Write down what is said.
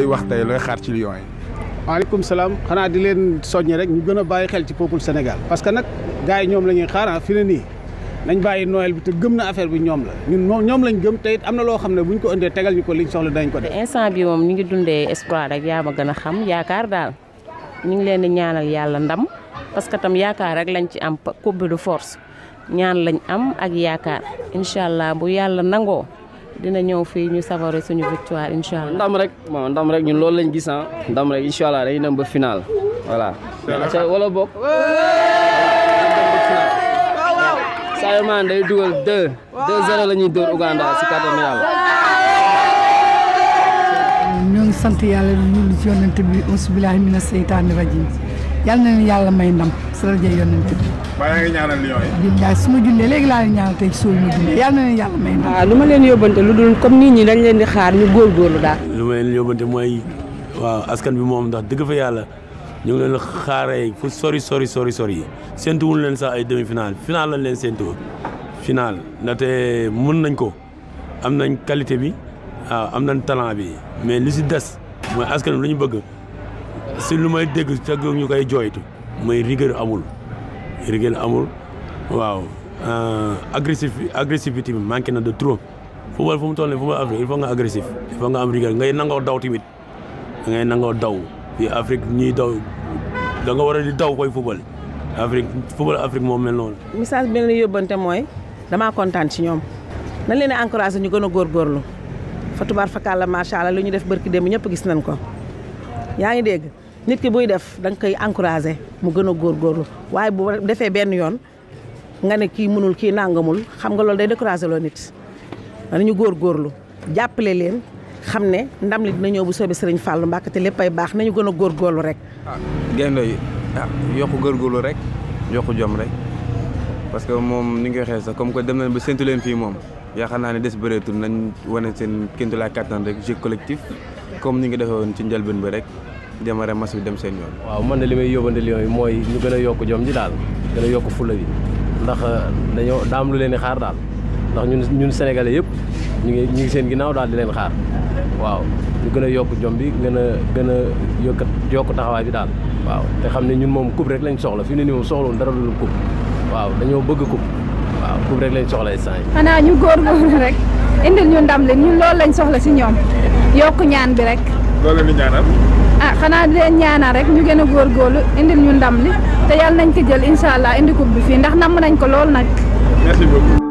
looy wax tey looy xaar ci Lions yi. waaleykum salaam xanaa di leen soññi rek ñu gën a bàyyi xel ci peuple Sénégal parce que nag gars yi ñoom la ñuy xaar fi ne nii nañ bàyyi Noël bi te gëm na affaire bi ñoom la ñun moom ñoom lañ gëm te it am na loo xam ne buñ ko indee tegal ñu ko liñ soxla dañ ko def. instant bi moom ñu ngi dundee espoir rek yaa ma gën a xam yaakaar daal ñu ngi leen di ñaanal yàlla ndam parce que tam yaakaar rek lañ ci am coupe de force ñaan lañ am ak yaakaar incha allah bu yàlla nangoo dina ñëw fii ñu savourer suñu victoire incha allah. ndam rek bon ndam rek ñun loolu lañ gis ah ndam rek incha allah dañuy dem ba final voilà. wala bokk. Sadio Mané day dugal 2 2-0 la ñuy dóor Uganda si kàttanu yàlla. ñoo ngi sant yàlla ñu ngi ci yonent bi auzu billaahi mina seytaani rajiim yal na leen yàlla may ndam si rajo yonent bi. ba yaa ngi ñaanal Lions yi. billaay su ma jullee léegi laa leen ñaanal tey suul ma jullee yal na leen yàlla may ndam. waaw lu ma leen yóbbante lu dul comme nit ñi dañ leen di xaar ñu góorgóorlu daal. lu ma leen yóbbante mooy waaw askan bi moom ndax dëgg fa yàlla ñu ngi leen xaaree fu sori sori sori sori yi séntu wuñ leen sax ay demi final final lañ leen séntu final ndaxte mën nañ ko am nañ qualité bi waaw am nañ talent bi mais li si des mooy askan bi lu ñu bëgg si lu may dégg te ñu koy jooytu mooy rigueur amul rigueur amul waaw agressif agressivité bi manqué na de trop football fu mu toll nii football Afrique il faut nga agressif il faut nga am rigueur ngay nangoo daw tamit ngay nangoo daw fii Afrique ñuy daw da nga war a di daw koy football Afrique football Afrique moom mel noonu. message bi leen yóbbante mooy damaa kontaan ci ñoom nañ leen di encouragé ñu gën a góorgóorlu fa tubaar fakàlla macha allah lu ñu def barki démb ñëpp gis nañ ko yaa ngi dégg nit ki buy def da nga koy encouragé mu gën a góorgóorlu waaye bu defee benn yoon nga ne kii mënul kii nangamul xam nga loolu day découragé loo nit danañu góorgóorlu jàppale leen xam ne ndam li dina ñëw bu soobee Sëriñ Fallou Mbàkke te léppay baax nañu gën a góorgóorlu rek. ah gaynde yi ah yokku góorgóorlu rek yokku jom rek parce que moom ni nga waxee sax comme que dem nañ ba séntu leen fii moom yaakaar naa ne des bëreetul nañ wane seen kéemtulaay kattan rek jeu collectif comme ni nga defee woon ci njëlbeen bi rek démarré match bi dem seen yoon. waaw man de li may yóbbante Lions yi mooy ñu gën a yokk jom ji daal gën a yokk fula bi ndax dañoo daam lu leen di xaar daal ndax ñun ñun sénégalais yëpp ñu ngi ñu ngi seen ginnaaw daal di leen xaar waaw ñu gën a yokk jom bi gën a gën a yokk yokk taxawaay bi daal waaw te xam ne ñun moom coupe rek lañ soxla fi mu ne nii moom soxlawul dara lu coupe waaw dañoo bëgg coupe waaw coupe rek lañ soxla instant yi xanaa ñu góorgóorlu rek indil ñu ndam li ñun loolu lañ soxla si ñoom yokk ñaan bi rek. loolu leen di ñaanal. ah xanaa di leen ñaanal rek ñu gën a góorgóorlu indil ñu ndam li te yàlla nañ ko jël incha allah indi coupe bi fii ndax namm nañ ko lool nag. merci beaucoup.